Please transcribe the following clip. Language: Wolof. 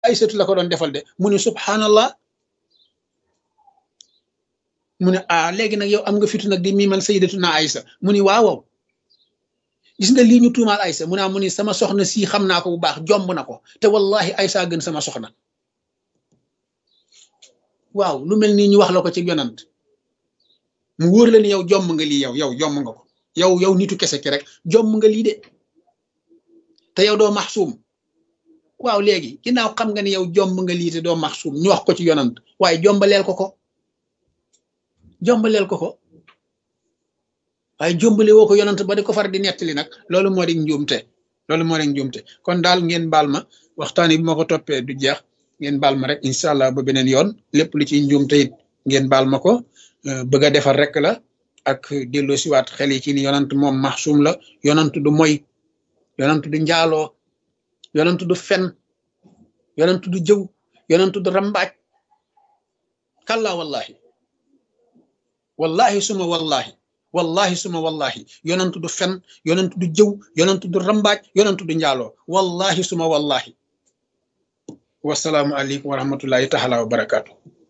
aysatu la ko doon defal de mu ne subhanallah mu ne ah léegi nag yow am nga fitu nag di miimal sayyidatuna aysa mu ni waawaw gis nga lii ñu tuumaal aysa mu naa mu ni sama soxna sii xam naa ko bu baax jomb na ko te wallahi aysa gën sama soxna waaw lu mel nii ñu wax la ko ci yonant mu wóor la ni yow jomb nga lii yow yow jomb nga ko yow yow nitu kese ki rek jomb nga lii de te yow doo maxsuum waaw léegi ginnaaw xam nga ni yow jomb nga lii te doo maxsuum ñu wax ko ci yonant waaye jombaleel ko ko jombaleel ko ko waaye jombale woo ko yonant ba di ko far di nettali nag loolu moo di njuumte loolu moo di njuumte kon daal ngeen baal ma waxtaan bi ma ko toppee du jeex ngeen baal ma rek incha allah ba beneen yoon lépp lu ci njuumte it ngeen baal ma ko bëgg a defar rek la ak dello siwaat xel yi ci ni yonant moom maxsuum la yonant du moy yonant du njaaloo yonant du fen yonant du jëw yonant du rambaaj kalla wallahi wallahi suma wallahi wallahi suma wallahi yonent du fen yonent du jëw yonent du rambaaj yonent du njaaloo wallahi suma wallahi wasalaamu aleykum wa rahmatullahi taala wa barakaatu